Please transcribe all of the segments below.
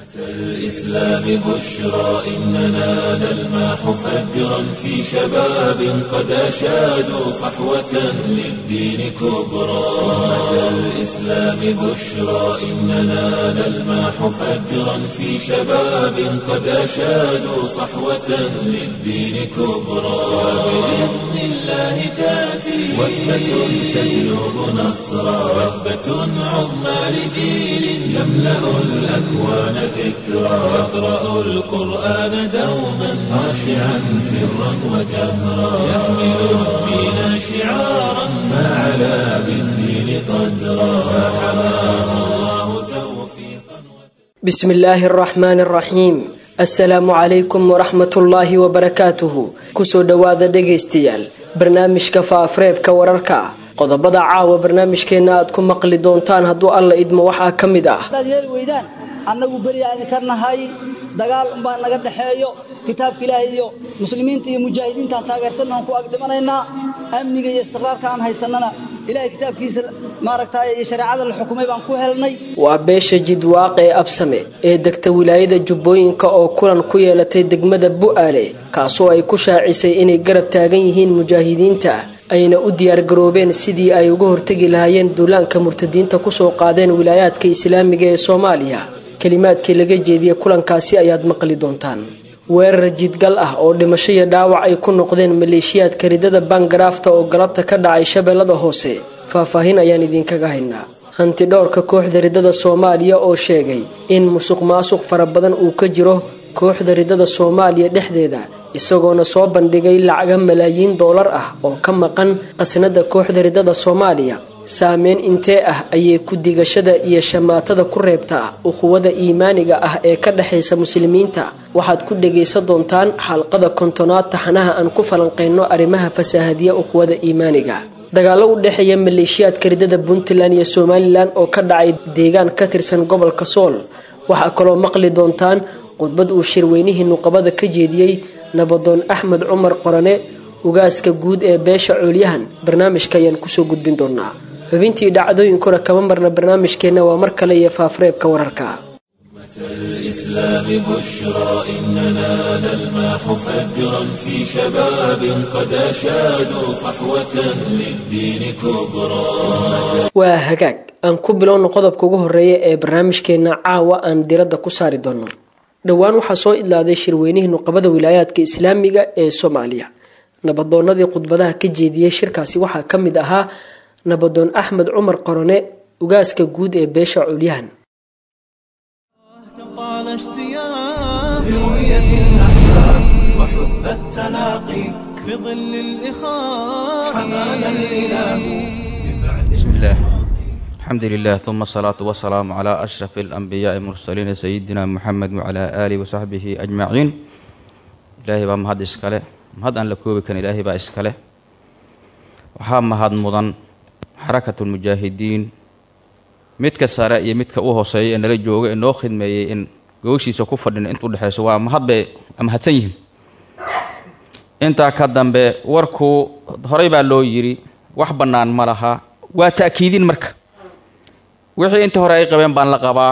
الإسلام بشرى إننا نلمح فجرا في شباب قد أشادوا صحوة للدين كبرى أمة الإسلام بشرى إننا نلمح فجرا في شباب قد أشادوا صحوة للدين كبرى وبإذن الله تأتي وثبة تجلب نصرا وثبة عظمى لجيل يملأ الأكوان ذكرا يقرأ القرآن دوما خاشعا سرا وجهرا يحمل الدين شعارا ما علا بالدين قدرا فحماه الله توفيقا بسم الله الرحمن الرحيم assalaamu calaykum waraxmatullaahi wabarakaatuhu kusoo dhowaada dhegaystayaal barnaamijka faafreebka wararka qodobada caawa barnaamijkeenna aad ku maqli doontaan hadduu alla idmo waxaa ka mid ah hadaad yeeli weydaan annagu beri aan idinka nahay dagaal umbaa naga dhexeeyo kitaabka ilaahay iyo muslimiinta iyo mujaahidiintaan taageersannahan ku agdhimanaynaa amniga iyo istiqraarka aan haysannana ilahay kitaabkiisa maaragtay iyo shareecada la xukumay baan ku helnay waa beesha jidwaaq ee absame ee degta wilaayada jubbooyinka oo kulan ku yeelatay degmada bu'aale kaasoo ay ku shaacisay inay garab taagan yihiin mujaahidiinta ayna u diyaargaroobeen sidii ay uga hortegi lahaayeen duulaanka murtadiinta kusoo qaadeen wilaayaadka islaamiga ee soomaaliya kelimaadkii laga jeediyey kulankaasi ayaad maqli doontaan weerar jidgal ah oo dhimasho iyo dhaawac ay ku noqdeen maleeshiyaadka ridada bangaraafta oo galabta ka dhacay shabeellada hoose faahfaahin ayaan idinkaga haynaa hanti dhowrka kooxda ridada soomaaliya oo sheegay in musuq maasuq fara badan uu ka jiro kooxda ridada soomaaliya dhexdeeda isagoona soo bandhigay lacaga malaayiin doolar ah oo ka maqan qasnada kooxda ridada soomaaliya saameyn intee ah ayay ku digashada iyo shamaatada ku reebtaa ukhuwada iimaaniga ah ee ka dhexaysa muslimiinta waxaad ku dhegaysan doontaan xalqada kontonaad taxanaha aan ku falanqeyno arrimaha fasaahadiya ukhuwada iimaaniga dagaallo u dhexeeya maleeshiyaadka ridada puntland iyo somalilan oo ka dhacay deegaan ka tirsan gobolka sool waxaa kaloo maqli doontaan khudbad uu shirweynihii nuqabada ka jeediyey nabadoon axmed cumar qorane ugaaska guud ee beesha coolyahan barnaamijka ayaan kusoo gudbin doonaa xubintii dhacdooyinkuna kama marna barnaamijkeenna waa mar kale iyo faafreebka wararka الإسلام بشرى إننا نلمح فجرا في شباب قد أشادوا صحوة للدين كبرى waa hagaag aan ku bilowno qodobka ugu horeeya ee barnaamijkeenna caawa aan diradda ku saari doono dhowaan waxaa soo idlaaday shirweynihii nuqabada wilaayaadka islaamiga ee soomaaliya nabadoonadii khudbadaha ka jeediyey shirkaasi waxaa ka mid ahaa nabadoon axmed cumar qorone ugaaska guud ee beesha culyahan طال اشتياق لرؤية الأحباب وحب التلاقي في ظل الإخاء حمانا الإله بسم الله الحمد لله ثم الصلاة والسلام على أشرف الأنبياء المرسلين سيدنا محمد وعلى آله وصحبه أجمعين إلهي بaa mahad iskale mahad aan la koobi karin ilaahay baa iskale waxaa mahad mudan xarakatu lmujaahidiin midka sare iyo midka u hooseeya ee nala jooga ee noo khidmeeyey in gogashiisa ku fadhino inta udhexayso waa mahad bay mahadsan yihiin intaa ka dambe warku horey baa loo yidhi wax bannaan ma laha waa ta'kiidin marka wixii inta hore ay qabeen baan la qabaa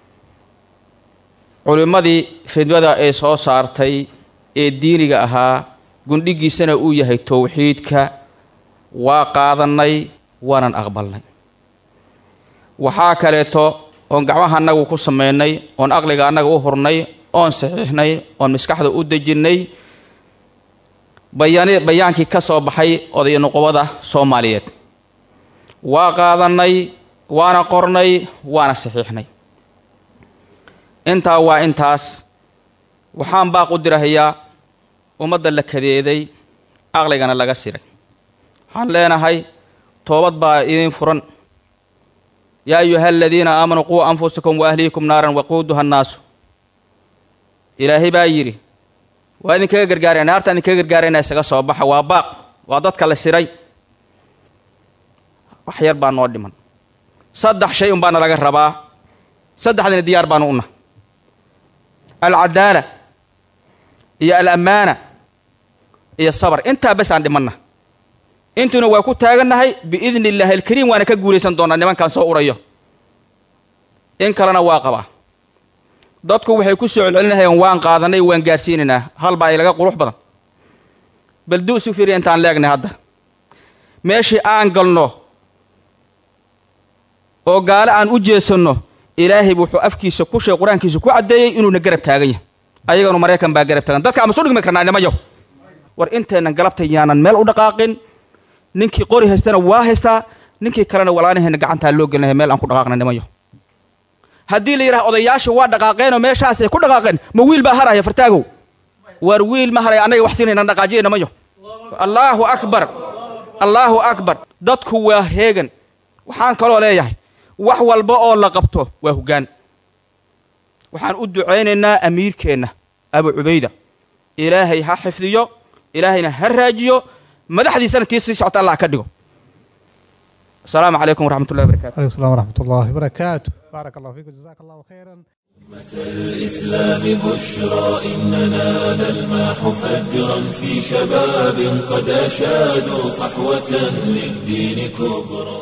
culimmadii fidwada ee soo saartay ee diiniga ahaa gundhigiisana uu yahay towxiidka waa qaadannay waanan aqbalnay waxaa kaleeto oon gacmaha annagu ku samaynay oon aqliga annaga u hurnay oon saxiixnay oon maskaxda u dejinnay bayaan bayaankii ka soo baxay oday nuqubada soomaaliyeed waa qaadannay waana qornay waana saxiixnay intaa waa intaas waxaan baaq u dirahayaa ummadda la kadeeday aqligana laga siray waxaan leenahay toobad baa idiin furan yaa ayuha aladiina aamanuu quu anfusakum wa ahliikum naaran waquuduha annaasu ilaahay baa yidhi waa idinkaga gargaaraya naartaan idinkaga gargaarayna isaga soo baxa waa baaq waa dadka la siray wax yar baa noo dhiman saddex shay un baana laga rabaa saddexdina diyaar baanu una alcadaala iyo alammaana iyo sabar intaa bes aan dhimanna intuna waa ku taagannahay biidni illaahi alkariim waana ka guulaysan doonaa nimankaan soo urayo in kalena waa qabaa dadku waxay ku soo celcelinahayeen waan qaadanay waan gaarsiinaynaa hal baa ilaga qurux badan bal du isu fiiriya intaan leegnay hadda meeshii aan galno oo gaale aan u jeesanno ilaahay wuxuu afkiisa ku sheeg qur-aankiisa ku caddeeyey inuuna garab taagan yahay ayaganu maraykan baa garab taagan dadka ama soo dhigmi karnaa nimayo war intaynan galabta yaanan meel u dhaqaaqin ninkii qori haystana waa haystaa ninkii kalena walaanahayna gacantaa loo gelinahay meel aan ku dhaqaaqna nimayo haddii la yidhaha odayaasha waa dhaqaaqeenoo meeshaasay ku dhaqaaqeen ma wiil baa haraya fartaagow war wiil ma haraya annaga wax siinayna dhaqaajiya nimayo allaahu akbar allaahu akbar dadku waa heegan waxaan kaloo leeyahay wax walba oo la qabto waa hoggaan waxaan u ducaynaynaa amiirkeenna abu cubayda ilaahay ha xifdiyo ilaahayna ha raajiyo madaxdiisana tii sii socota allah ka dhigo asalaamu calaykum waraxmat ullahi barakatu عليكم السلام ورحمة الله وبركاته بارك الله فيكم جزاك الله خيرا الإسلام بشرى إننا نلمح فجرا في شباب قد أشادوا صحوة للدين كبرى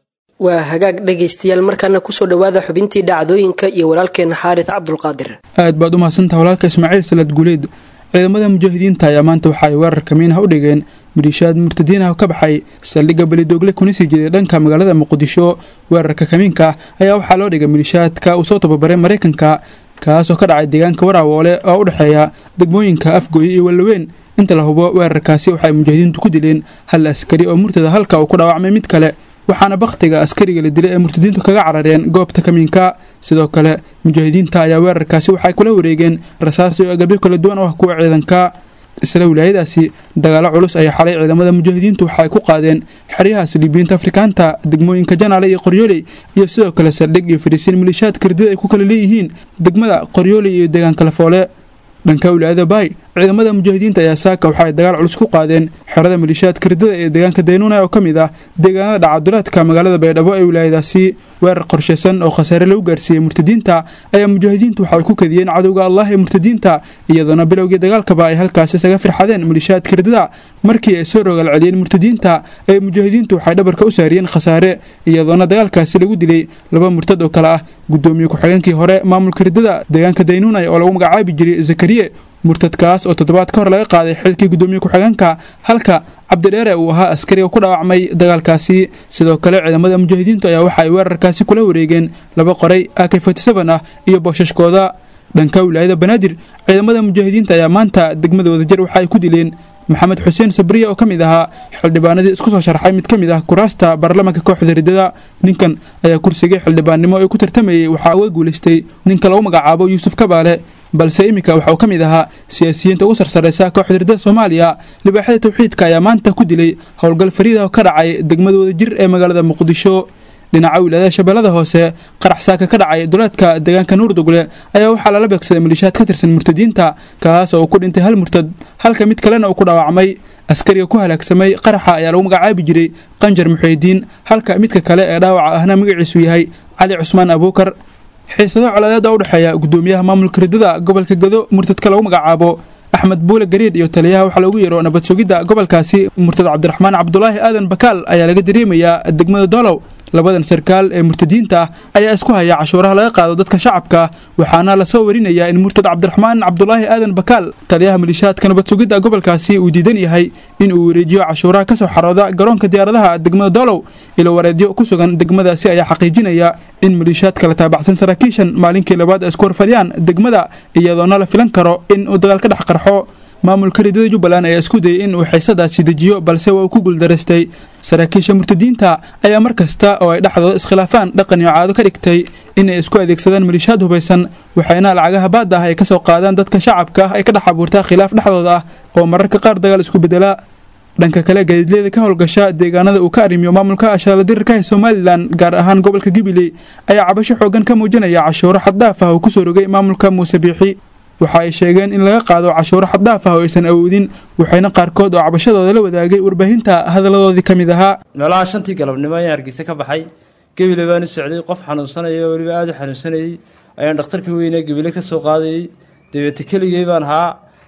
waa hagaag dhegaystayaal markaana kusoo dhowaada xubintii dhacdooyinka iyo walaalkeena xaaris cabdulqaadir aad baad u mahadsantaha walaalka ismaaciil salad guuleed ciidamada mujaahidiinta ayaa maanta waxa ay weerar kamiinaha u dhigeen maliishaad murtadiinah ka baxay saldhigga belidoogle kuna sii jeeday dhanka magaalada muqdisho weerarka kamiinka ayaa waxaa loo dhigay maliishaadka uu soo tababaray maraykanka kaasoo ka dhacay deegaanka waraawoole oo u dhexeeya degmooyinka afgooye iyo wallaweyn inta la hubo weerarkaasi waxay mujaahidiintu ku dileen hal askari oo murtada halka uu ku dhaawacmay mid kale waxaana bakhtiga askariga la dilay ee murtadiintu kaga carareen goobta kamiinka sidoo kale mujaahidiinta ayaa weerarkaasi waxay kula wareegeen rasaas iyo agabyo kala duwan oo ah kuwa ciidanka isla wilaayadaasi dagaalo culus ayaa xalay ciidamada mujaahidiintu waxaay ku qaadeen xeryaha saliibiyiinta afrikaanta degmooyinka janaale iyo qoryooley iyo sidoo kale saldhig iyo fariisiin maliishaad kardida ay ku kala leeyihiin degmada qoryooley iyo deegaanka lafoole dhanka wilaayada baay ciidamada mujaahidiinta ayaa saaka waxaay dagaal culus ku qaadeen xerada maliishaad kardida ee deegaanka daynuuna oo ka mid ah deegaanada dhacadulaadka magaalada baydhabo ee wilaayadaasi weerar qorshaysan oo khasaare lagu gaarsiiyey murtadiinta ayaa mujaahidiintu waxay ku kadiyeen cadowga allah ee murtadiinta iyadoona bilowgii dagaalkaba ay halkaasi isaga firxadeen maliishaad kardida markii ay soo rogaal celiyeen murtadiinta ee mujaahidiintu waxay dhabarka u saariyeen khasaare iyadoona dagaalkaasi lagu dilay laba murtad oo kale ah gudoomiye ku-xigeenkii hore maamulka ridada deegaanka daynuunay oo lagu magacaabi jiray zakariye murtadkaas oo toddobaad ka hor laga qaaday xilkii gudoomiye ku-xigeenka halka cabdidheere uu ahaa askariga ku dhaawacmay dagaalkaasi sidoo kale ciidamada mujaahidiintu ayaa waxa ay weerarkaasi kula wareegeen laba qoray ak ah iyo boosashkooda dhanka wilaayada banaadir ciidamada mujaahidiinta ayaa maanta degmada wadajir waxa ay ku dileen maxamed xuseen sabriye oo ka mid ahaa xildhibaanadii isku soo sharxay mid ka mid ah kuraasta baarlamaanka kooxda ridada ninkan ayaa kursigii xildhibaannimo ee ku tartamayey waxaa uga guulaystay ninka lagu magacaabo yuusuf kabaale balse iminka waxa uu ka mid ahaa siyaasiyiinta ugu sarsaraysa kooxda ridada soomaaliya libaaxyada tawxiidka ayaa maanta ku dilay howlgal fariida oo ka dhacay degmada wadajir ee magaalada muqdisho dhinaca wilaayada shabeellada hoose qarax saaka ka dhacay duleedka deegaanka nuurdugle ayaa waxaa lala beegsaday maliishaad ka tirsan murtadiinta kaas oo ku dhintay hal murtad halka mid kalena uu ku dhaawacmay askariga ku halaagsamay qaraxa ayaa lagu magacaabi jiray qanjar muxuudiin halka midka kale ee dhaawaca ahna magaciisu yahay cali cusmaan abuukar xiisado coladeeda u dhexeeya gudoomiyaha maamulka ridada gobolka gado murtadka lagu magacaabo axmed buule gariid iyo taliyaha waxaa loogu yeero nabad sugidda gobolkaasi murtad cabdiraxmaan cabdulaahi aadan bakaal ayaa laga dareemayaa degmada doolow labadan sarkaal ee murtadiinta ah ayaa isku haya cashuuraha laga qaado dadka shacabka waxaana lasoo warinayaa in murtad cabdiraxmaan cabdulaahi aadan bakaal taliyaha maliishaadka nabad sugidda gobolkaasi uu diidan yahay in uu wareejiyo cashuuraha kasoo xarooda garoonka diyaaradaha degmada doolow ilo wareedyo ku sugan degmadaasi ayaa xaqiijinaya in maliishaadka la taabacsan saraakiishan maalinkii labaad ay isku horfadhiyaan degmada iyadoona la filan karo in uu dagaal ka dhex qarxo maamulka ridada jubbaland ayaa isku dayay in uu xiisadaasi dejiyo balse waa uu ku guuldaraystay saraakiisha murtadiinta ayaa mar kasta oo ay dhexdooda iskhilaafaan dhaqan iyo caado ka dhigtay inay isku adeegsadaan maliishaad hubaysan waxayna lacagaha baadda ah ay ka soo qaadaan dadka shacabka ah ay ka dhex abuurtaa khilaaf dhexdooda ah oo mararka qaar dagaal isku bedela dhanka kale gaadiidleyda ka howlgasha deegaanada uu ka arrimiyo maamulka ashaaladirirka ee somalilan gaar ahaan gobolka gibiley ayaa cabasho xoogan ka muujinaya cashuuro xaddaaf ah oo kusoo rogay maamulka muuse biixi waxa ay sheegeen in laga qaado cashuuro xaddaaf ah oo aysan awoodin waxayna qaarkood oo cabashadooda la wadaagay warbaahinta hadalladoodii ka mid ahaa meelaha shantii galabnimo ayaan hargeysa ka baxay gebile baan u socday qof xanuunsanaya oo weliba aada u xanuunsanayey ayaan dhakhtarkii weyne gebile ka soo qaadayey dabeete keligey baan ahaa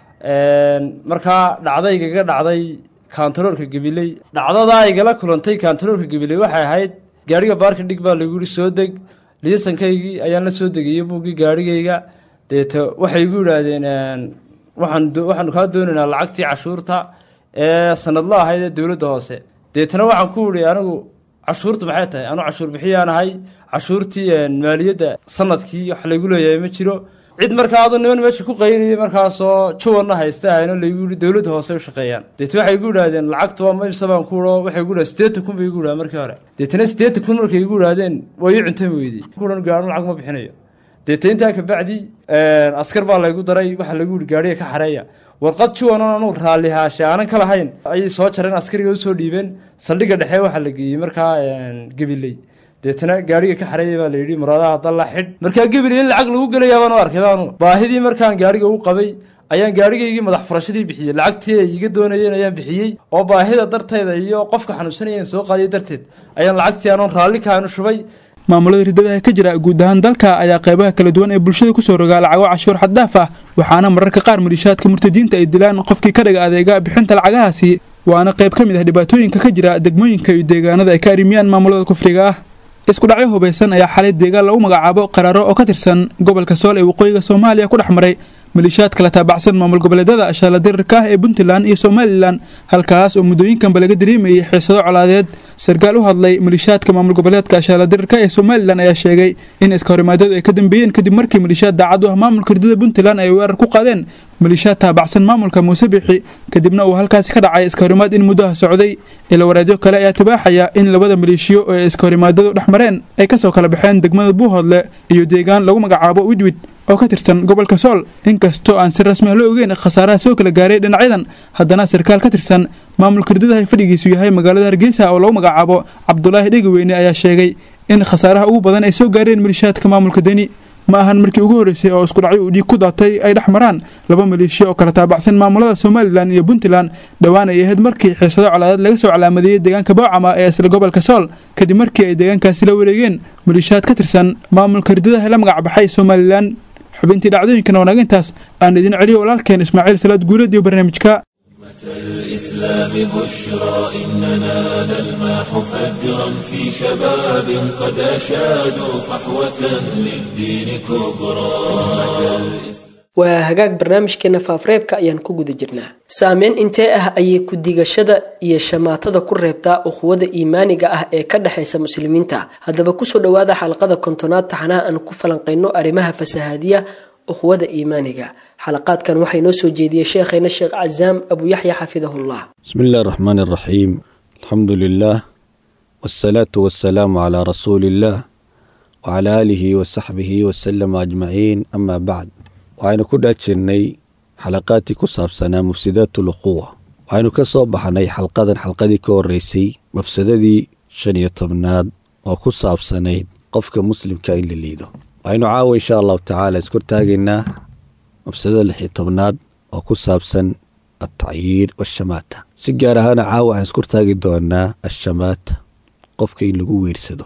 markaa dhacdaygaga dhacday kaantaroorka gabiley dhacdadaa igala kulantay kaantaroorka gabiley waxay ahayd gaadhiga baarka dhig baa lagu yihi soo deg liisankaygii ayaan la soo degayey buuggii gaadhigayga deeta waxay igu yidhaahdeen waxaan waxaanu kaa doonaynaa lacagtii cashuurta ee sanadla ahayd ee dowladda hoose deetana waxaan ku idhi anigu cashuurtu maxay tahay anu cashuur bixiyaan ahay cashuurtii maaliyadda sanadkii wax laygu leeyahay ma jiro cid markaa adu niman meesha ku qayriyay markaasoo juwanna haysta ahayno laygu yihi dowladda hoose u shaqeeyaan deeta waxay igu idhahdeen lacagta waa maybsa baan ku idho waxay igu idhahdeen siddeetan kun bay igu idhahdeen markii hore deetana siddeetan kun markay igu idhahdeen waa ii cuntami weydii kuhan gaadho lacag ma bixinayo deeta intaa kabacdi askar baa laygu daray waxaa lagu yihi gaadhiga ka xareeya warqad juwanon anugu raalli haashe aanan ka lahayn ayay soo jareen askariga usoo dhiibeen saldhigga dhexe waxaa la geeyey markaa gabiley deetana gaadhiga ka xareeya baa layidhi muraadaha dalla xidh markaa gabiley in lacag lagu gelayaa baan u arkay baanu baahidii markaan gaadhiga u qabay ayaan gaadhigaygii madax furashadii bixiyey lacagtii ay iga doonayeen ayaan bixiyey oo baahida darteeda iyo qofka xanuunsanayeen soo qaadiya darteed ayaan lacagtii anoon raalli kaanu shubay maamulada riddadaha ka jira guud ahaan dalka ayaa qaybaha kala duwan ee bulshada kusoo rogaa lacago cashuur xaddaaf ah waxaana mararka qaar maliishaadka murtadiinta ay dilaan qofkii ka dhiga adeega bixinta lacagahaasi waana qayb ka mid ah dhibaatooyinka ka jira degmooyinka iyo deegaanada ay ka arrimiyaan maamulada kufriga ah isku dhacyo hubaysan ayaa xalay deegaan lagu magacaabo qaraaro oo ka tirsan gobolka sool ee waqooyiga soomaaliya ku dhex maray maliishaad kala taabacsan maamul goboleedyada ashaala dirirka ah ee puntland iyo somalilan halkaas oo muddooyinkanba laga dareemayay xiisado colaadeed sarkaal u hadlay maliishaadka maamul goboleedka ashaala dirirka ee somalilan ayaa sheegay in iska horimaadadu ay ka dambeeyeen kadib markii maliishaad daacad u ah maamulka ridada puntland ay weerar ku qaadeen maliishaad taabacsan maamulka muuse bixi kadibna uu halkaasi ka dhacay iska horimaad in muddaha socday ila waraadyo kale ayaa tibaaxaya in labada maleeshiyo ee iska horimaadadu dhex mareen ay kasoo kala baxeen degmada buuhoodle iyo deegaan lagu magacaabo widwid oo ka tirsan gobolka sool inkastoo aan si rasmi ah loo ogeyn khasaaraha soo kala gaaray dhinacyadan haddana sarkaal ka tirsan maamulka ridadaha fadhigiisu yahay magaalada hargeysa oo lagu magacaabo cabdulaahi dhegaweyne ayaa sheegay in khasaaraha ugu badan ay soo gaareen maliishaadka maamulka deni ma ahan markii ugu horreysay oo isku dhacyo uu dhiig ku daatay ay dhex maraan laba maleeshiya oo kala taabacsan maamulada somalilan iyo puntland dhowaan ay ahayd markii xiisado colaadeed laga soo calaamadeeyey deegaanka boocama ee isla gobolka sool kadib markii ay deegaankaasi la wareegeen maliishaad ka tirsan maamulka ridadaha la magac baxay somalilan xubintii dhacdooyinkan wanaagintaas aan idin celiyo walaalkeen ismaaciil salaad guuleed iyo barnaamijka الإسلام بشرى إننا نلمح فجرا في شباب قد أشادوا صحوة للدين كبرى waa hagaag barnaamijkeena faafreebka ayaan ku guda jirnaa saameyn intee ah ayay ku-digashada iyo shamaatada ku reebtaa uquwada iimaaniga ah ee ka dhexaysa muslimiinta haddaba kusoo dhowaada xalqada kontonaad taxanaha aan ku falanqayno arrimaha fasahaadiya uquwada iimaaniga xalaqaadkan waxay noo soo jeediyey sheekhayna sheekh casaam abu yaxya xafidahullah بسم الله الرحمن الرحيم الحمد لله والصلاة والسلام على رسول الله وعلى آله وصحبه وسلم أجمعين أما بعد waxaynu ku dhex jirnay xalaqaadkii ku saabsanaa mufsidaat ulquwa waxaynu ka soo baxnay xalqadan xalqadii ka horeysay mafsadadii shan iyo tobnaad oo ku saabsanayd qofka muslimka in la liido waxaynu caawa insha allahu tacaala iskortaagaynaa mafsadada lix iyo tobnaad oo ku saabsan altacyiir waashamaata si gaar ahaana caawa waxaan iskortaagi doonaa ashamaata qofka in lagu weersado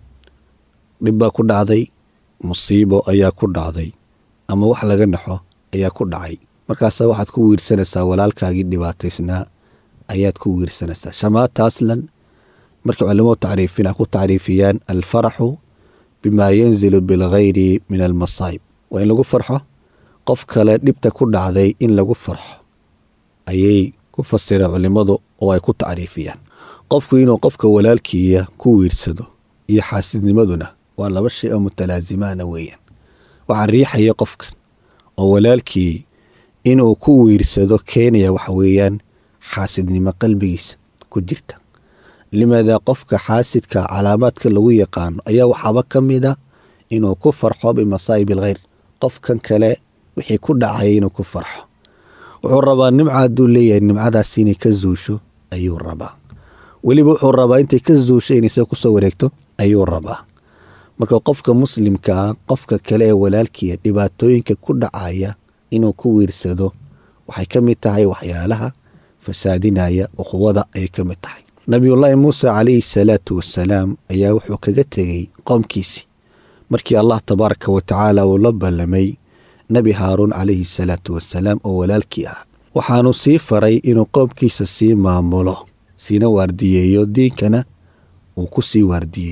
dhib baa ku dhacday musiibo ayaa ku dhacday ama wax laga naxo ayaa ku dhacay markaasaa waxaad ku wiirsanaysaa walaalkaagii dhibaataysnaa ayaad ku wiirsanaysaa shamaata aslan markay culamadu tacriifina ku tacriifiyaan alfaraxu bimaa yanzilu bilghayri min almasaa'ib waa in lagu farxo qof kale dhibta ku dhacday in lagu farxo ayay ku fasireen culimmadu oo ay ku tacriifiyaan qofku inuu qofka walaalkiiya ku wiirsado iyo xaasidnimaduna waa laba shay oo mutalaazimaana weeyaan waxaa riixaya qofkan oo walaalkii inuu ku wiirsado keenaya waxa weeyaan xaasidnimo qalbigiisa ku jirta limaadaa qofka xaasidka calaamaadka lagu yaqaano ayaa waxaaba ka mid a inuu ku farxo bimasaa'ib alkhayr qofkan kale wixii ku dhacaya inuu ku farxo wuxuu rabaa nimca hadduu leeyahay nimcadaas inay ka zuusho ayuu rabaa weliba wuxuu rabaa intay ka zuusho inay se kusoo wareegto ayuu rabaa marka qofka muslimkaa qofka kale ee walaalkiia dhibaatooyinka ku dhacaya inuu ku wiirsado waxay ka mid tahay waxyaalaha fasaadinaya uquwada ayay ka mid tahay nabiyullaahi muuse calayhi salaatu wasalaam ayaa wuxuu kaga tegey qoomkiisii markii allah tabaaraka wa tacaala uu la ballamay nebi haaruun calayhi salaatu wasalaam oo walaalkii ah waxaanu sii faray inuu qoomkiisa sii maamulo siina waardiyeeyo diinkana uu ku sii waardiyeeyo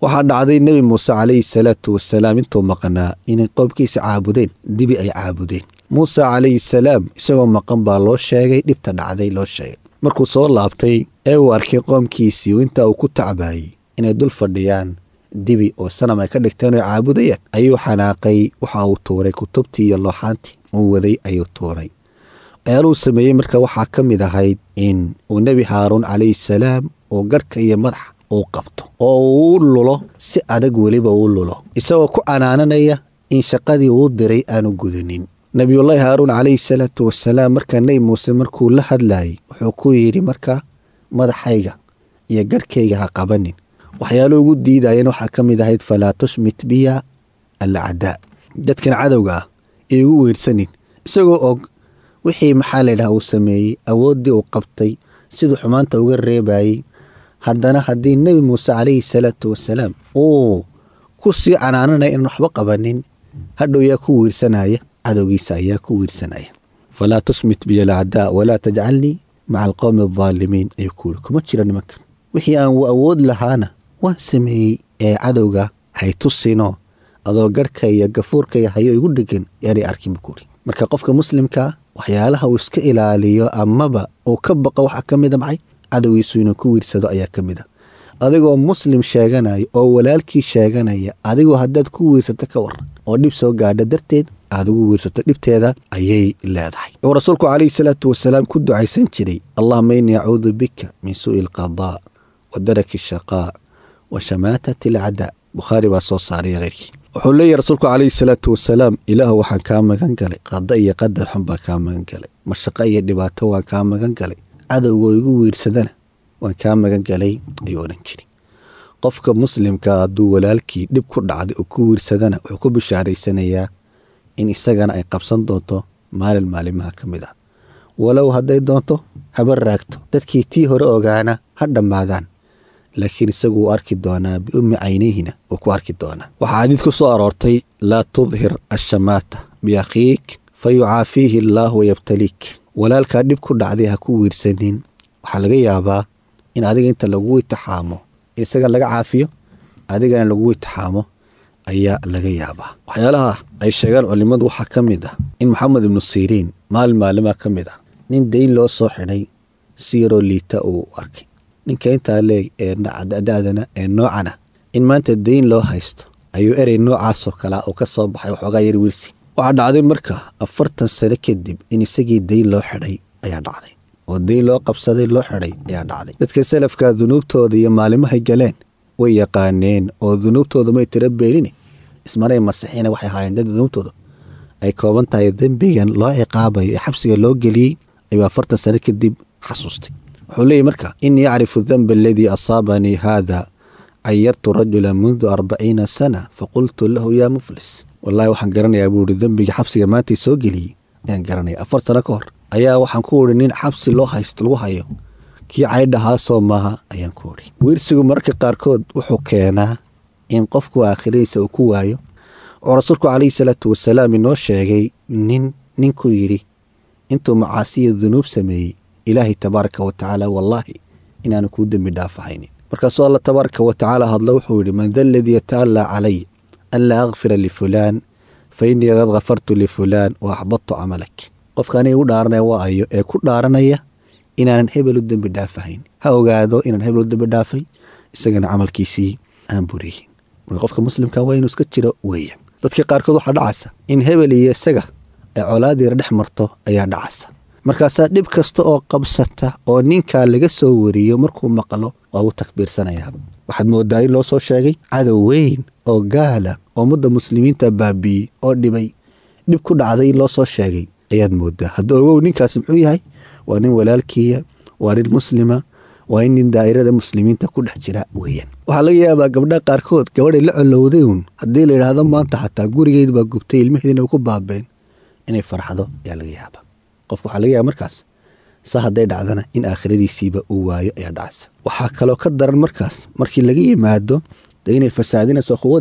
waxaa dhacday nebi muuse calayhi salaatu wasalaam intuu maqnaa inay qoomkiisa caabudeen dibi ay caabudeen muuse calayhi salaam isagoo maqan baa loo sheegay dhibta dhacday loo sheegay markuu soo laabtay ee uu arkay qoomkiisii intaa uu ku tacbaayey inay dul fadhiyaan dibi oo sanam ay ka dhigteen oo caabudayaan ayuu xanaaqay waxa uu tuuray kutubtii iyo looxaantii uu waday ayuu tuuray waxyaaluu sameeyey marka waxaa ka mid ahayd in uu nebi haaruun calayhi salaam uu garhka iyo madaxa uu qabto oo uu lulo si adag weliba uu lulo isagoo ku canaananaya in shaqadii uu diray aanu gudanin nebiyullaahi haaruun calayhi salaatu wasalaam markaa nebi muuse markuu la hadlaayey wuxuu ku yidhi markaa madaxayga iyo garhkayga ha qabanin waxyaalo ugu diidayeen waxaa ka mid ahayd falaa tushmit biya alcadaa dadkan cadowga ah ee ugu weersanin isagoo og wixii maxaa laydhaha uu sameeyey awooddii uu qabtay siduu xumaanta uga reebayey haddana haddii nebi muuse calayhi salaatu wasalaam uu ku sii canaananaya inaan waxba qabanin hadhow yaa ku wiirsanaya cadowgiisa ayaa ku wiirsanaya falaa tusmit biya alcadaa walaa tajcalnii maca alqowmi aldaalimiin ayuu ku yidhi kuma jira nimankan wixii aan awood lahaana waan sameeyey ee cadowga hay tusinoo adoo garhka iyo gafuurka iyo hayo igu dhegan yaanay arkin buu kuuri marka qofka muslimkaa waxyaalaha uu iska ilaaliyo amaba uu ka baqo waxaa ka mida maxay cadowgiisu inuu ku wiirsado ayaa ka mid a adigoo muslim sheeganaya oo walaalkii sheeganaya adigoo haddaad ku wiirsato ka waran oo dhib soo gaadha darteed aad ugu wiirsato dhibteeda ayay leedahay wuxuu rasuulku calayhi salaatu wasalaam ku ducaysan jiray allahuma innii acuudu bika min suu'i alqadaa wa daraki ashaqaa wa shamaatati alcadaa bukhaari baa soo saaray keyrkii wuxuu leeyahy rasuulku calayhi salaatu wasalaam ilaahu waxaan kaa magan galay qada iyo qadar xun baan kaa magan galay mashaqo iyo dhibaato waan kaa magan galay cadowgoo igu wiirsadana waan kaa magan galay ayuu odhan jiray qofka muslimka hadduu walaalkii dhib ku dhacday oo ku wiirsadana wuxuu ku bishaaraysanayaa in isagana ay qabsan doonto maalin maalimaha ka mid ah walow hadday doonto haba raagto dadkii tii hore ogaana ha dhammaadaan laakiin isagu wuu arki doonaa biummi caynihina wuu ku arki doonaa waxaa xadiid ku soo aroortay laa tudhir ashamaata biakhiik fa yucaafiihi allaahu wayabtaliik walaalkaa dhib ku dhacday ha ku wiirsanin waxaa laga yaabaa in adiga inta lagu itixaamo isaga laga caafiyo adigana lagu itixaamo ayaa laga yaabaa waxyaalaha ay sheegaan culimmadu waxaa ka mid ah in maxamed ibnu siriin maalin maalimaa ka mid ah nin dayn loo soo xidhay si yaroo liita uu arkay ninka intaa leeg ee da-dana ee noocana in maanta dayn loo haysto ayuu erey noocaasoo kalea uu ka soo baxay waxoogaa yar wiirsi waxaa dhacday marka afartan sano kadib in isagii dayn loo xidhay ayaa dhacday oo dayn loo qabsaday loo xidhay ayaa dhacday dadka salafka dunuubtooda iyo maalimahay galeen way yaqaaneen oo dunuubtooda may tira beelini ismaray masixina waxay ahaayeen dad dunuubtooda ay kooban tahay dembigan loo ciqaabayo ee xabsiga loo geliyey ayuu afartan sano kadib xasuustay wuxuu leeyahy marka inii acrifu danba aladii asaabanii haada cayartu rajula mundu arbaciina sana faqultu lahu yaa muflis wallaahi waxaan garanayaa buu ihi dembiga xabsiga maantay soo geliyey ayaan garanaya afar sano ka hor ayaa waxaan ku idhi nin xabsi loo haysto lagu hayo kii caydhahaasoo maaha ayaan ku idhi wiirsigu mararka qaarkood wuxuu keenaa in qofku aakhiradiisa uu ku waayo oo rasuulku calayhi salaatu wasalaam inoo sheegay nin ninkuu yidhi intuu macaasiya dunuub sameeyey ilaahay tabaaraka wa tacaala wallaahi inaanu kuu dembi dhaafahaynin markaasuu alla tabaaraka wa tacaala hadlo wuxuu yidhi man da aladii yata'allaa calay an laa akfira lifulaan fa innii qad kafartu lifulaan wa axbadtu camalak qofka aniga u dhaaranaya waa ayo ee ku dhaaranaya inaanan hebel u dembi dhaafahayn ha ogaado inaan hebel u dembi dhaafay isagana camalkiisii aan buriyin marka qofka muslimka waa inuu iska jiro weeya dadka qaarkood waxaa dhacaysa in hebel iyo isaga ay colaadiira dhex marto ayaa dhacaysa markaasaa dhib kasta oo qabsata oo ninkaa laga soo wariyo markuu maqlo waa u takbiirsanayaaba waxaad moodaa in loo soo sheegay cadow weyn oo gaala oo ummadda muslimiinta baabi'iyey oo dhibay dhib ku dhacday in loo soo sheegay ayaad moodaa hadda ogow ninkaasi muxuu yahay waa nin walaalkiiya waa nin muslima waa in nin daa'irada muslimiinta ku dhex jira weeyaan waxaa laga yaabaa gabdhaha qaarkood gabadhay la colowday uun haddii la yidhaahdo maanta xataa gurigeed baa gubtay ilmaheedina ku baabeen inay farxdo ayaa laga yaabaa qofka waxaa laga yaaba markaas sa hadday dhacdana in aakhiradiisiiba uu waayo ayaa dhacaysa waxaa kaloo ka daran markaas markii laga yimaado de inay fasaadinayso quwadii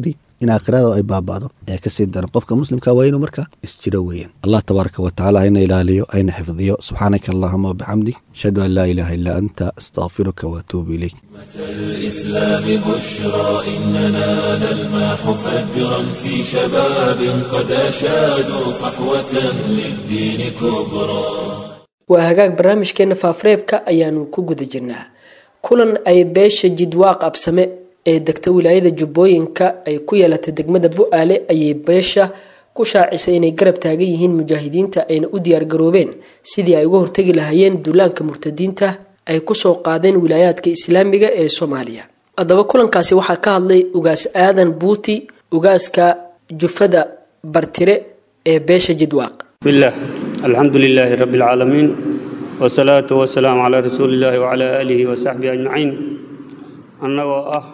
in aakhirada ay baaba'do ee kasii daran qofka muslimka waa inuu marka isjiro weeyaan allah tabaaraka wa tacaala hayna ilaaliyo ayna xifdiyo subxaanaka allahuma wabixamdik ashhadu an laa ilaaha illaa anta astaqfiruka waatuubu ilayk الإسلام بشرى إننا نلمح فجرا في شباب قد أشادوا صحوة للدين كبرى waa hagaag barnaamijkeena faafareebka ayaanu ku guda jirnaa kulan ay beesha jidwaaq absame ee degta wilaayada jubbooyinka ay ku yeelatay degmada bu-aale ayay beesha ku shaacisay inay garab taagan yihiin mujaahidiinta ayna u diyaargaroobeen sidii ay uga hortegi lahaayeen duulaanka murtadiinta ay kusoo qaadeen wilaayaadka islaamiga ee soomaaliya haddaba kulankaasi waxaa ka hadlay ugaas aadan buuti ugaaska jufada bartire ee beesha jidwaaq bismillaah alxamdu lilaahi rabbi alcaalamiin wasalaatu wasalaamu calaa rasuuli illaahi wacalaa aalihi wasaxbihi ajmaciin annagoo ah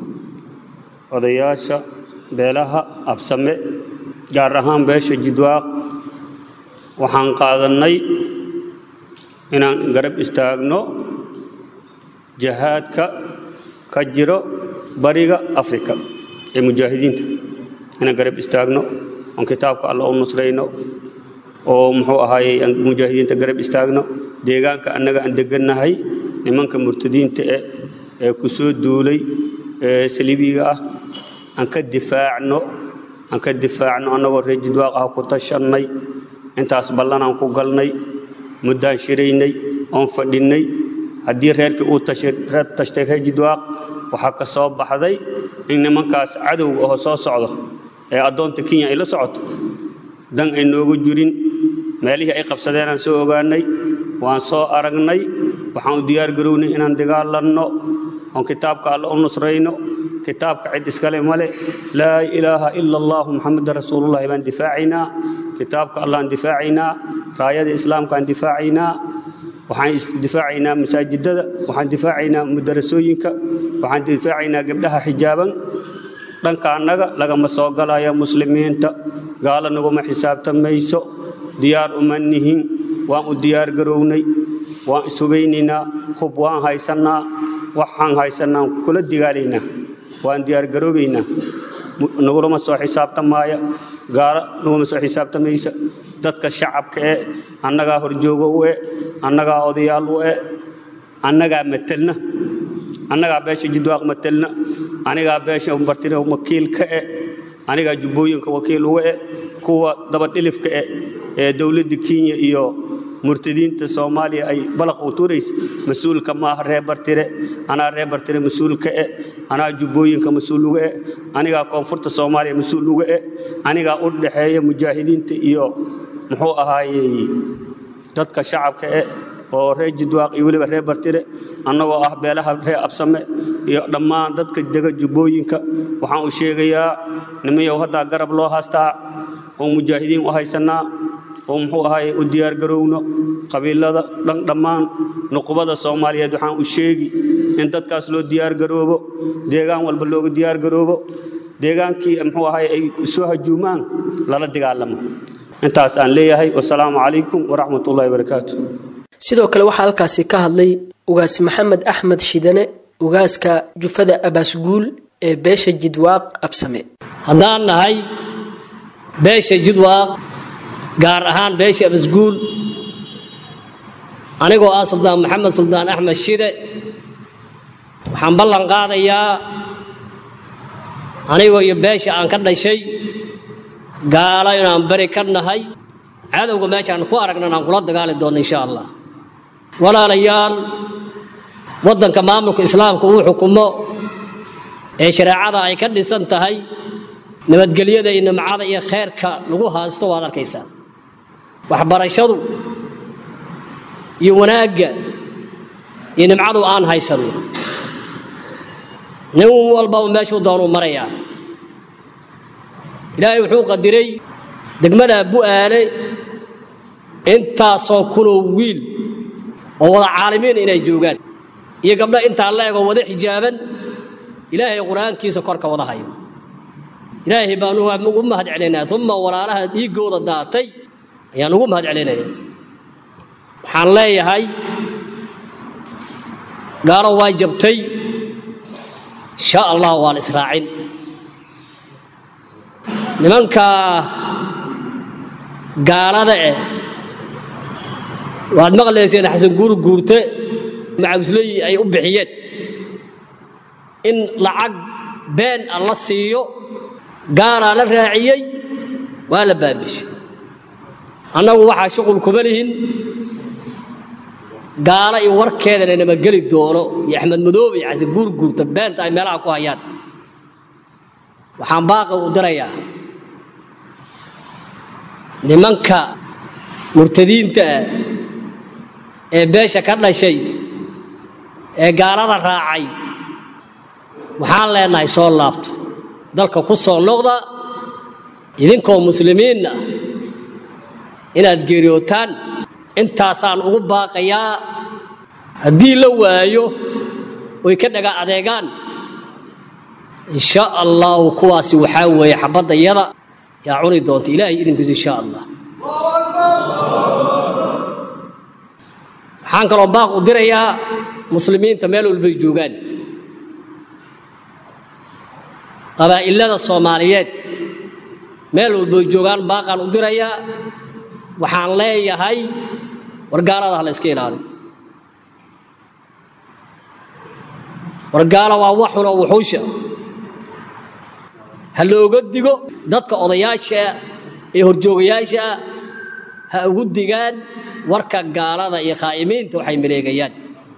odayaasha beelaha absame gaar ahaan beesha jidwaaq waxaan qaadannay inaan garab istaagno jahaadka ka jiro bariga afrika ee mujaahidiinta inaan garab istaagno oon kitaabka alla u nusrayno oo muxuu ahaayey aan mujaahidiinta garab istaagno deegaanka annaga aan degannahay nimanka murtadiinta eh ee ku soo duulay ee saliibiga ah aan ka difaacno aan ka difaacno annagoo reer jidwaaq ah ku tashannay intaas ballanaan ku galnay muddaan shiraynay oon fadhinnay haddii reerkii uu tashtay reer jidwaaq waxaa ka soo baxday in nimankaas cadowga oo soo socdo ee addoonta kenya ay la socoto dan ay noogu jirin meelihii ay qabsadeenaan soo ogaanay waan soo aragnay waxaan u diyaar garownay inaan dagaalanno oon kitaabka alle u nusrayno kitaabka cid iskale male laa ilaaha ila allahu muxameda rasuulullahi baan difaacaynaa kitaabka allahan difaacaynaa raayada islaamkaan difaacaynaa waxaan difaacaynaa masaajidada waxaan difaacaynaa mudarasooyinka waxaan difaacaynaa gabdhaha xijaaban dhanka annaga lagama soo galaya muslimiinta gaalo naguma xisaabtamayso diyaar uma nihin waan u diyaar garownay waan ishubaynaynaa hub waan haysannaa waxaan haysannaan kula digaalaynaa waan diyaar garoobaynaa nagulama soo xisaabtamaaya gaalo naguma soo xisaabtamaysa dadka shacabka e annagaa horjoogo u e annagaa odayaal u e annagaa matelna annagaa beesha jidwaaq matelna anigaa beesha bartire wakiil ka e anigaa jubbooyinka wakiil uga e kuwa dabadhilifka e ee dowladda kenya iyo murtadiinta soomaaliya ay balaq u turaysa mas-uulka maaha reer bartire anaa reer bartire mas-uulka e anaa jubbooyinka mas-uul uga e anigaa koonfurta soomaaliya mas-uul uga e anigaa u dhexeeya mujaahidiinta iyo muxuu ahaayey dadka shacabka e oo reer jidwaaq iyo weliba reer bartire annagoo ah beelaha reer absame iyo dhammaan dadka dega jubbooyinka waxaan u sheegayaa nimayow haddaa garab loo haastaa oo mujaahidiin u haysannaa oo muxuu ahaay u diyaargarowno qabiilada dhan dhammaan nuqubada soomaaliyeed waxaan u sheegi in dadkaas loo diyaargaroobo deegaan walba looga diyaargaroobo deegaankii muxuu ahaay ay soo hajuumaan lala dagaalamo intaas aan leeyahay wasalaamu calaykum waraxmat ullahi barakaatu sidoo kale waxaa halkaasi ka hadlay ugaas maxamed axmed shidane ugaaska jufada abaasguul ee beesha jidwaaq absame haddaan nahay beesha jidwaaq gaar ahaan beesha abasguul anigoo ah suldaan maxamed suldaan axmed shide waxaan ballan qaadayaa anigoo iyo beesha aan ka dhashay gaalo inaan beri ka nahay cadowga meeshaan ku aragnan aan kula dagaali doonno insha allah walaalayaal waddanka maamulka islaamka uu xukumo ee shareecada ay ka dhisan tahay nabadgelyada iyo nimcada iyo khayrka lagu haasto waad arkaysaa waxbarashadu iyo wanaagga iyo nimcadu aan haysanno nin walbaba meeshuu doonuu marayaa ilaahay wuxuu qadiray degmada bu'aale intaasoo kunoo wiil oo wada caalimiin inay joogaan iyo gabdho intaa la egoo wada xijaaban ilaahay qur-aankiisa korka wada hayo ilaahay baan ugu mahad celinayaa uma walaalaha dhiiggooda daatay ayaan ugu mahad celinaya waxaan leeyahay gaalo waa jabtay insha allah waan israacin nimanka gaalada eh waad maqlayseen xasan guur guurte macabusley ay u bixiyeen in lacag been a la siiyo gaalaa la raaciyey waa la baabishay annagu waxaa shuqul kuma lihin gaalo iyo warkeedana nama geli doono iyo axmed madoobe iyo xasan guur guurta beenta ay meelaha ku hayaan waxaan baaqi u dirayaa nimanka murtadiinta ah ee beesha ka dhashay ee gaalada raacay waxaan leenahay soo laabto dalka ku soo noqda idinkoo muslimiinna inaad geeriyootaan intaasaan ugu baaqayaa haddii la waayo oy ka dhaga adeegaan insha allahu kuwaasi waxaa weeye xabadda yada yaa cuni doonta ilaahay idinkiisu insha allah waxaan kaloo baaq u dirayaa muslimiinta meel walbay joogaan qabaa'ilada soomaaliyeed meel walbay joogaan baaqaan u dirayaa waxaan leeyahay wargaalada ha la iska ilaaliyo wargaala waa waxuna wuxuusha ha looga digo dadka odayaasha ee horjoogayaasha ah ha ugu digaan warka gaalada iyo khaa'imiinta waxay maleegayaan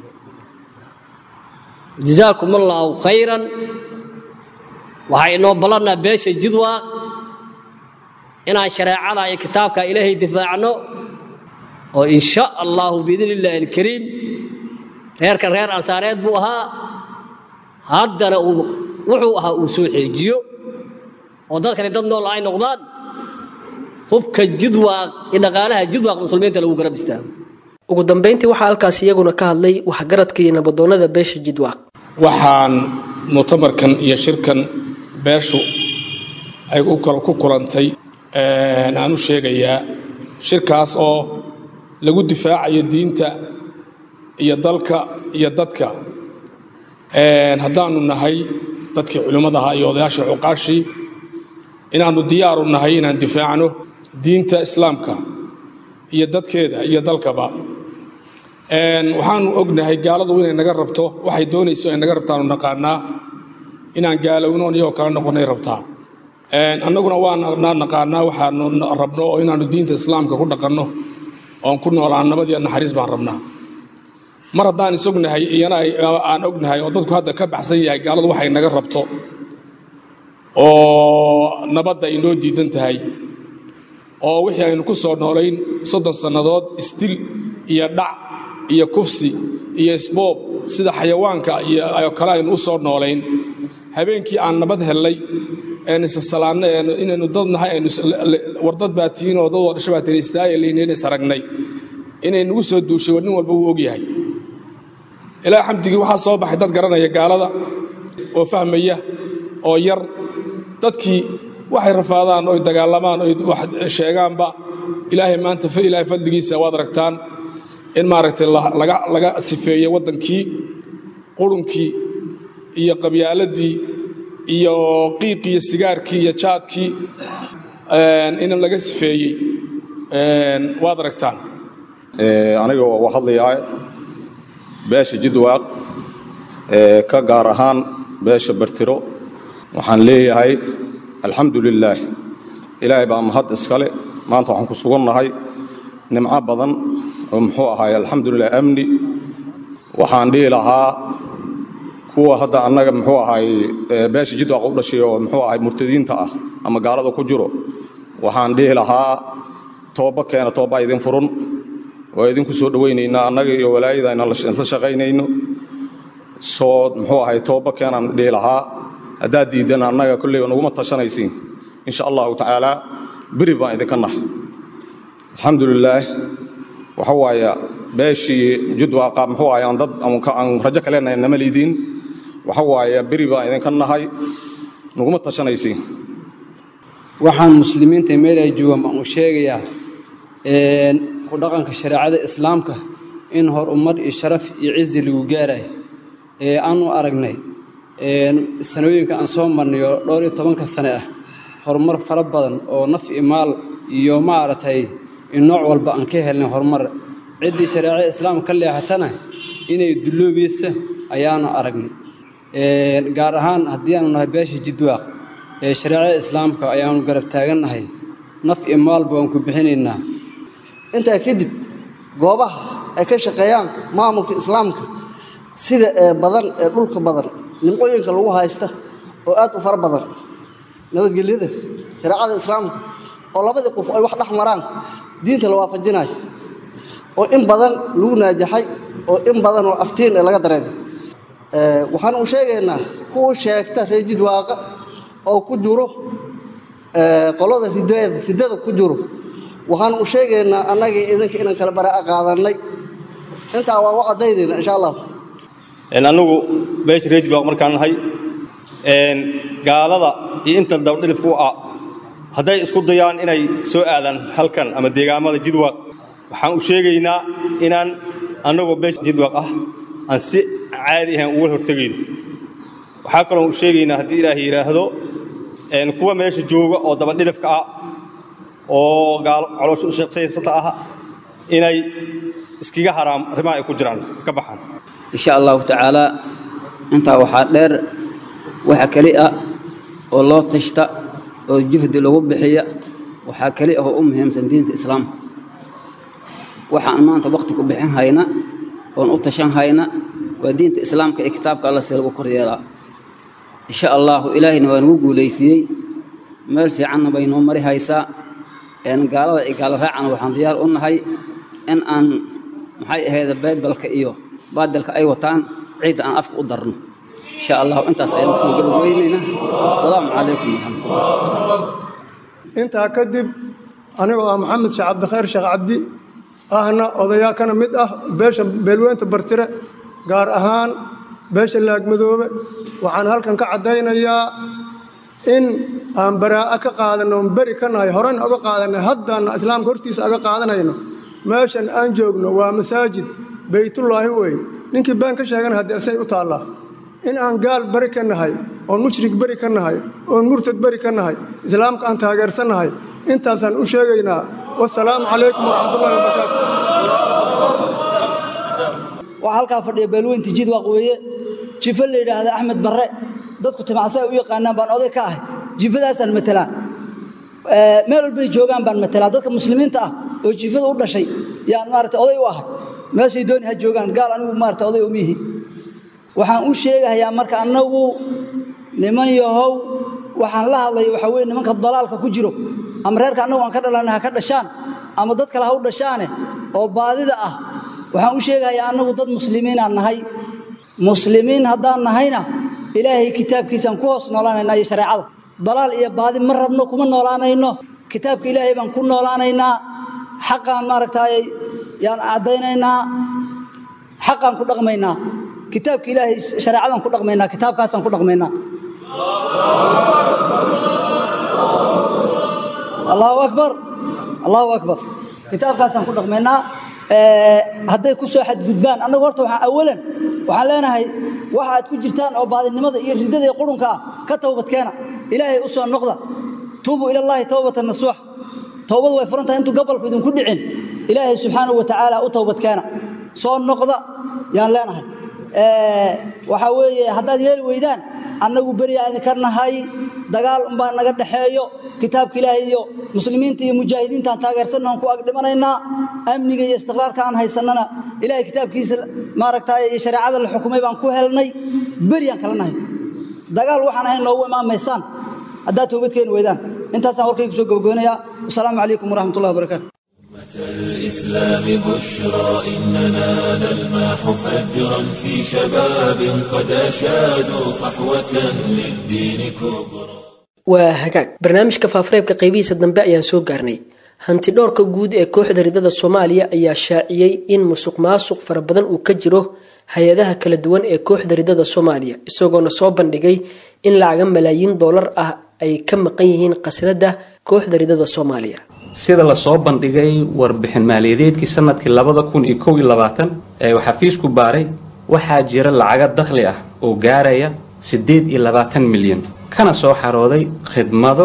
jazaakum allaahu khayran waxaa inoo ballannaa beesha jidwaaq inaan shareecada iyo kitaabka ilaahay difaacno oo in sha allahu biidni illaahi alkariim reerkan reer ansaareed buu ahaa haddana uu wuxuu ahaa uu soo xeejiyo oo dadkani dad nool ay noqdaan hubka jidwaaq iyo dhaqaalaha jidwaaq muslimiinta lagu garab istaago ugu dambayntii waxaa halkaas iyaguna ka hadlay waxgaradka iyo nabadoonnada beesha jidwaaq waxaan mu'tamarkan iyo shirkan beeshu ay ku kulantay aan u sheegayaa shirkaas oo lagu difaacayo diinta iyo dalka iyo dadka haddaanu nahay dadkii culimmadaha iyo odayaashii cuqaashii inaannu diyaaru nahay inaan difaacno diinta islaamka iyo dadkeeda iyo dalkaba waxaanu ognahay gaaladu inay naga rabto waxay doonayso ay naga rabtaanu naqaanaa inaan gaalownoon iyagoo kala noqonay rabtaa annaguna waana naqaanaa waxaanu rabno oo inaannu diinta islaamka ku dhaqanno oon ku noolaan nabad iyo naxariis baan rabnaa mar haddaan isognahay iyana aan ognahay oo dadku hadda ka baxsan yahay gaaladu waxay naga rabto oo nabadda ay noo diidan tahay oo wixii aynu ku soo noolayn soddon sannadood isdil iyo dhac iyo kufsi iyo isboob sida xayawaanka iyo kale aynu u soo noolayn habeenkii aan nabad hellay een isasalaanno inaynu dad nahay aynu wardad baa tihiin oo dad wadhasho baa tihiin istaaya laynayn is aragnay inay nagu soo duushay war nin walba wuu ogyahay ilaa xamdigii waxaa soo baxay dad garanaya gaalada oo fahmaya oo yar dadkii waxay rafaadaan oy dagaalamaan oy wax sheegaanba ilaahay maanta ilaahay fadligiisa waad aragtaan in maaragtay laga sifeeyey waddankii qurunkii iyo qabyaaladii iyo qiiqii iyo sigaarkii iyo jaadkii in laga sifeeyey waad aragtaan aniga oo hadlayaa beesha jidwaaq ka gaar ahaan beesha bartiro waxaan leeyahay alxamdu lilaah ilaahay baa mahad iskale maanta waxaan ku sugannahay nimco badan oo muxuu ahaay alxamdulilah amni waxaan dhihi lahaa kuwa hadda annaga muxuu ahaay beesha jidwaaq u dhashay oo muxuu ahay murtadiinta ah ama gaalada ku jiro waxaan dhihi lahaa tooba keena toobaa idin furun waa idinku soo dhowaynaynaa annaga iyo walaayada inaan la shaqaynayno soo muxuu ahay tooba keenaan dhihi lahaa haddaad diiddan annaga kolleyba naguma tashanaysiin insha allahu tacaala beri baan idinka nahay alxamdulilaah waxa waaya beeshii judwaaqa muxuu ahay aan dad aan rajo ka leenahay nama liidiin waxa waaya beri baan idinka nahay naguma tashanaysiin waxaan muslimiinta meel ay joogaan baan u sheegayaa ku dhaqanka shareecada islaamka in horumar iyo sharaf iyo cizi lagu gaarayo ee aanu aragnay sanooyinka aan soo marnay oo dhowr iyo tobanka sane ah horumar fara badan oo naf iyo maal iyo maaragtay in nooc walba aan ka helnay horumar ciddii shareecada islaamka ka leexatana inay dulloobaysa ayaanu aragnay gaar ahaan haddii aanu nahay beesha jidwaaq ee shareecada islaamka ayaanu garab taagannahay naf iyo maalba waan ku bixinaynaa intaa kadib goobaha ay ka shaqeeyaan maamulka islaamka sida ee badan ee dhulka badan nimcooyinka lagu haysta oo aad u fara badan nabadgelyada shareecada islaamka oo labadii qof ay wax dhex maraan diinta la waafajinayo oo in badan lagu naajaxay oo in badan oo aftiin ee laga dareemay waxaan u sheegaynaa kuwa sheegta reer jidwaaqa oo ku jiro qolada ridada riddada ku jiro waxaan u sheegaynaa annagii idinka inaan kala baraa'a qaadannay intaa waa u caddaynayna insha allah annagu beesha reer jidwaaq markaan nahay gaalada iyo inta dabadhilifku ah hadday isku dayaan inay soo aadaan halkan ama deegaamada jidwaaq waxaan u sheegaynaa inaan annagoo beesha jidwaaq ah aan si caadi ahaan uga hortegayno waxaa kaloo u sheegaynaa haddii ilaahay yidhaahdo kuwa meesha jooga oo dabadhilifka ah oo caloosha u sheeqsaysata ah inay iskaga haraam arrimaha ay ku jiraan ka baxaan insha allahu tacaalaa intaa waxaa dheer waxa keli ah oo loo tashta oo juhdi lagu bixiya waxaa keli ah oo u muhiimsan diinta islaamka waxaan maanta wakhti ku bixin hayna oon u tashan hayna waa diinta islaamka ee kitaabka alla si lagu kor yeelaa insha allahu ilaahayna waa nagu guulaysiiyey meel fiicanna bay noo mari haysaa gaalada iyo gaalo raacana waxaan diyaar u nahay in aan maxay ahayd baybalka iyo baadilka ay wataan ciidda aan afka u darno insha allahu intaas ayaan kusoo gabageynaynaa asalaamu calaykum waraxmatullah intaa kadib anigoo ah maxamed sheekh cabdikhayr sheekh cabdi ahna odayaa kana mid ah beesha beelweynta bartire gaar ahaan beesha laagmadoobe waxaan halkan ka caddaynayaa in aan baraa'a ka qaadanno oon beri ka nahay horena oga qaadanay haddaanna islaamka hortiisa aga qaadanayno meeshan aan joogno waa masaajid beytullaahi weeye ninkii been ka sheegana haddii asay u taallaa in aan gaal beri ka nahay oon mushrik beri ka nahay oon murtad beri ka nahay islaamka aan taageersannahay intaasaan u sheegaynaa wasalaamu calaykum waraxmatullahi wabarakaatu waxaa halkaa fadhiya beelweynta jidwaaq weeye jifo la yidhaahda axmed barre dadku timacsa ay u yaqaanaan baan oday ka ahay jifadaasaan matelaa meel walbay joogaan baan matelaa dadka muslimiinta ah oo jifada u dhashay yaan maarata oday u ahay meeshay dooni ha joogaan gaal anigu maarata oday umiihi waxaan u sheegahayaa marka annagu niman yahow waxaan la hadlaya waxaa weye nimanka dalaalka ku jiro ama reerka annagu aan ka dhalanay ha ka dhashaan ama dad kale ha u dhashaane oo baadida ah waxaan u sheegahayaa annagu dad muslimiinaan nahay muslimiin haddaan nahayna ilaahay kitaabkiisaan ku hoos noolaanaynaa iyo shareecada dalaal iyo baadi ma rabno kuma noolaanayno kitaabka ilaahay baan ku noolaanaynaa xaqaan maaragtaay yaan caddaynaynaa xaqaan ku dhaqmaynaa kitaabka ilaahay shareecadaan ku dhaqmaynaa kitaabkaasaan ku dhaqmaynaa allahu akbar allahu akbar kitaabkaasaan ku dhaqmaynaa hadday ku soo xadgudbaan annagu horta waxaan awalan waxaan leenahay waxa aad ku jirtaan oo baadinimada iyo riddada iyo qurunka ah ka towbadkeena ilaahay u soo noqda tuubuu ilallaahi towbatan nasuux towbadu way furan tahay intuu gobolku idinku dhicin ilaahay subxaanahu wa tacaala u towbadkeena soo noqda yaan leenahay waxaa weeye haddaad yeeli weydaan annagu beriyaa idinka nahay dagaal unbaa naga dhexeeyo kitaabka ilaahay iyo muslimiinta iyo mujaahidiintaan taageersanna aan ku agdhimanaynaa amniga iyo istiqraarka aan haysannana ilaahay kitaabkiisa maaragtaay iyo shareecada la xukumay baan ku helnay beriyaan kala nahay dagaal waxaan ahayn noogu imaamaysaan haddaad toobad keeni weydaan intaasaan warkaygu soo gabagoonayaa wasalaamu calaykum waraxmatullahi wabarakaatu الإسلام بشرى إننا نلمح فجرا في شباب قد أشادوا صحوة للدين كبرى waa hagaag barnaamijka faafareebka qaybihiisa dambe ayaan soo gaarnay hanti dhowrka guud ee kooxda ridada soomaaliya ayaa shaaciyey in musuq maasuq fara badan uu ka jiro hay-adaha kala duwan ee kooxda ridada soomaaliya isagoona soo bandhigay in lacaga malaayiin doolar ah ay ka maqan yihiin khasnada kooxda ridada soomaaliya sida lasoo bandhigay warbixin maaliyadeedkii sanadkii labada kun iyo kow iyo labaatan ee uu xafiisku baaray waxaa jira lacaga dakhli ah oo gaaraya siddeed iyo labaatan milyan kana soo xarooday khidmado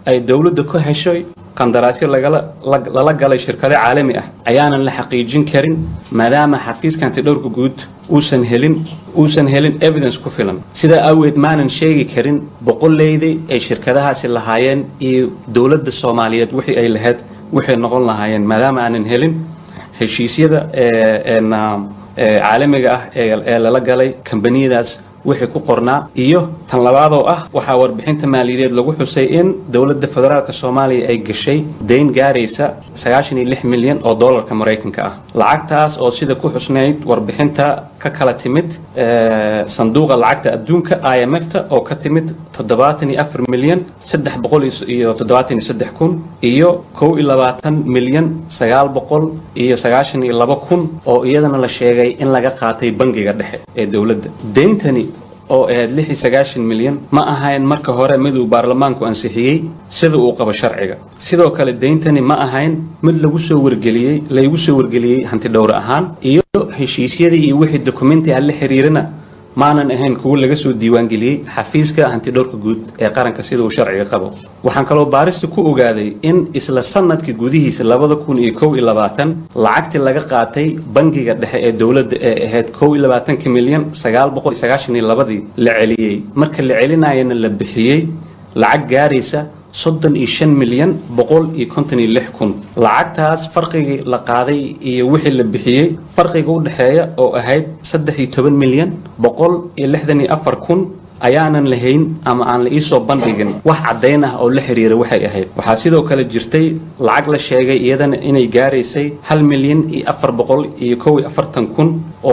ay dowladda ku heshay qandaraasyo lagala lag- lala galay shirkado caalami ah ayaanan la xaqiijin karin maadaama xafiiska antidhowrka guud uusan helin uusan helin evidence ku filan sidaa awgeed maanan sheegi karin boqoleydii ay shirkadahaasi lahaayeen iyo dowladda soomaaliyeed wixii ay lahayd waxay noqon lahaayeen maadaama aanan helin heshiisyada ee een, ah, ee caalamiga ah ee ee lala galay kambaniyadaas wixii ku qornaa iyo tan labaadoo ah waxaa warbixinta maaliyadeed lagu xusay in dowladda federaalk soomaaliya ay gashay dayn gaaraysa sagaashan iyo lix milyan oo doolarka maraykanka ah lacagtaas oo sida ku xusnayd warbixinta ka kala timid ee, sanduuqa lacagta adduunka i m f ta oo ka timid toddobaatan iyo afar milyan saddex boqol iyo toddobaatan iyo saddex kun iyo kow iyo labaatan milyan sagaal boqol iyo sagaashan iyo laba kun oo iyadana la sheegay in laga qaatay bangiga dhexe ee dowladda deyntani oo ahayd lix iyo sagaashan milyan ma ahayn marka hore mid uu baarlamaanku ansixiyey sida uu qabo sharciga sidoo kale deyntani ma ahayn mid lagu soo wargeliyey laygu soo wargeliyey hanti dhowr ahaan iyo heshiisyadii iyo wixii dokumenti ah la xiriirana maanan ahayn kuwo laga soo diiwaangeliyey xafiiska hantidhowrka guud ee qaranka sida uu sharciga qabo waxaan kaloo baarista ku ogaaday in isla sanadka gudihiisa labada kun iyo kow iyo labaatan lacagtii laga qaatay bangiga dhexe ee dowladda ee ahayd kow iyo labaatanka milyan sagaal boqol iyo sagaashan iyo labadii la celiyey marka la celinayana la bixiyey lacag gaaraysa soddon iyo shan milyan boqol iyo konton iyo lix kun lacagtaas farqigii la qaaday iyo wixii la bixiyey farqiga u dhexeeya oo ahayd saddex iyo toban milyan boqol iyo lixdan iyo afar kun ayaanan lahayn ama aan la iisoo bandhigin wax caddayn ah oo la xiriira waxay ahayd waxaa sidoo kale jirtay lacag la sheegay iyadana inay gaaraysay hal milyan iyo afar boqol iyo kow iyo afartan kun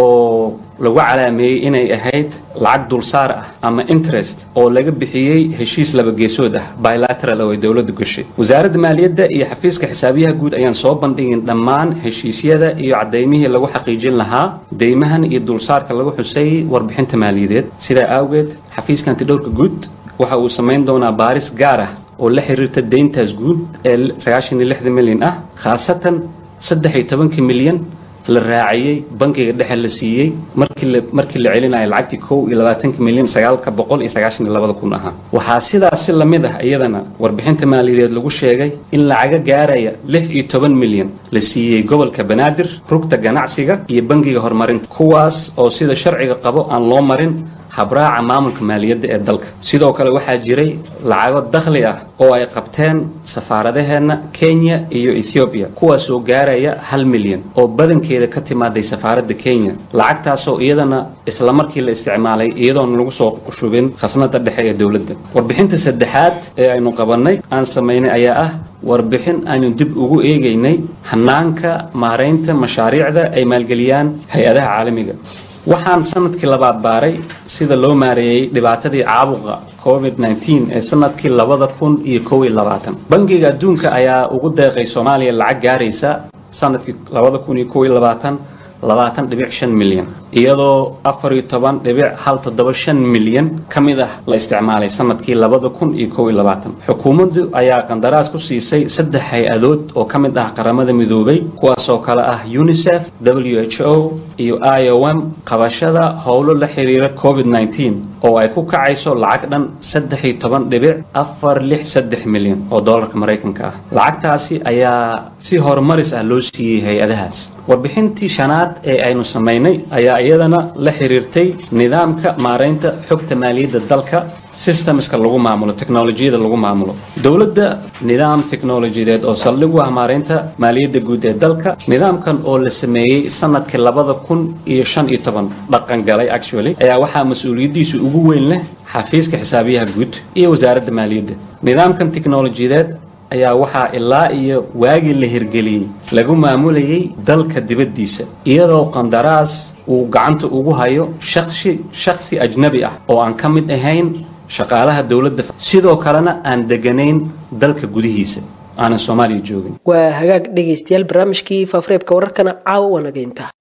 oo lagu calaameeyey inay ahayd lacag dulsaar ah ama interest oo laga bixiyey heshiis laba geesood ah bilateral oo ay dowladdu gashay wasaaradda maaliyadda iyo xafiiska xisaabiyaha guud ayaan soo bandhigin dhammaan heshiisyada iyo cadaymihii lagu xaqiijin lahaa deymahan iyo dulsaarka lagu xusay warbixinta maaliyadeed sidaa awgeed xafiiska antidhowrka guud waxa uu samayn doonaa baaris gaar ah oo la xiriirta deyntaas guud ee sagaashan iyo lixda milyan ah khaasatan saddex iyo tobanka milyan la raaciyey bankiga dhexe la siiyey markii la markii la celinayo lacagtii kow iyo labaatanka milyan sagaalka boqol iyo sagaashan iyo labada kun ahaa waxaa sidaasi lamid ah iyadana warbixinta maaliyadeed lagu sheegay in lacaga gaaraya lix iyo toban milyan la siiyey gobolka banaadir rugta ganacsiga iyo bangiga horumarinta kuwaas oo sida sharciga qabo aan loo marin habraaca maamulka maaliyadda ee dalka sidoo kale waxaa jiray lacago dakhli ah oo ay qabteen safaaradaheenna kenya iyo ethoobiya kuwaasoo gaaraya hal milyan oo badankeeda ka timaaday safaaradda kenya lacagtaasoo iyadana isla markii la isticmaalay iyadoon lagu soo shubin khasnada dhexe ee dowladda warbixinta saddexaad ee aynu qabannay aan samaynay ayaa ah warbixin aynu dib ugu eegaynay hanaanka maaraynta mashaariicda ay maalgeliyaan hay-adaha caalamiga waxaan sanadkii labaad baaray sida loo maareeyey dhibaatadii caabuqa covid 19 ee sanadkii labada kun iyo kow iyo labaatan bangiga adduunka ayaa ugu deeqay soomaaliya lacag gaaraysa sanadkii labada kun iyo kow iyo labaatan labaatan dhibic shan milyan iyadoo afar iyo toban dhibic hal toddoba shan milyan ka mid ah la isticmaalay sanadkii labada kun iyo kow iyo labaatan xukuumaddu ayaa qandaraas ku siisay saddex hay-adood oo ka mid ah qaramada midoobay kuwaasoo kale ah unicef w h o iyo i o m qabashada howlo la xiriira covid 19 oo ay ku kacayso lacag dhan saddex iyo toban dhibic afar lix saddex milyan oo doolarka maraykanka ah lacagtaasi ayaa si horumaris ah loo siiyey hay-adahaas warbixintii shanaad ee aynu samaynay ayaa iyadana la xiriirtay nidaamka maaraynta xogta maaliyadda dalka systemska lagu maamulo teknolojiyada lagu maamulo dowladda nidaam teknolojiyadeed oo saldhig u ah maaraynta maaliyadda guud ee dalka nidaamkan oo la sameeyey sanadkii labada kun iyo shan iyo toban dhaqan galay actually ayaa waxaa mas-uuliyaddiisu ugu weyn leh xafiiska xisaabiyaha guud iyo wasaaradda maaliyadda nidaamkan teknolojiyadeed ayaa waxaa ilaa iyo waagii la hirgeliyey lagu maamulayay dalka dibaddiisa iyadoo qandaraas uu gacanta ugu hayo shaksi shakhsi ajnabi ah oo aan ka mid ahayn shaqaalaha dowladda sidoo kalena aan deganayn dalka gudihiisa aanan soomaaliya joogin waa hagaag dhegaystayaal barnaamijkii faafareebka wararkana caawa wanageynta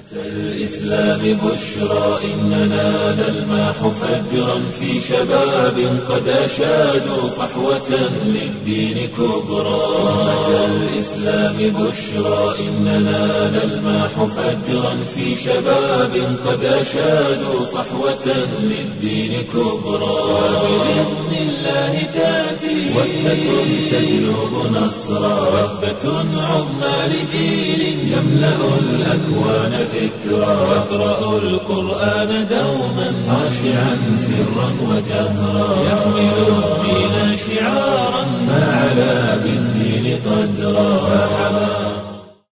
الإسلام بشرى إننا نلمح فجرا في شباب قد أشادوا صحوة للدين كبرى أمة الإسلام بشرى إننا نلمح فجرا في شباب قد أشادوا صحوة للدين كبرى وبإذن الله تأتي وثبة تجلب نصرا وثبة عظمى لجيل يملأ الأكوان ذكرا يقرأ القرآن دوما خاشعا سرا وجهرا يحمل الدين شعارا ما علا بالدين قدرا فحماه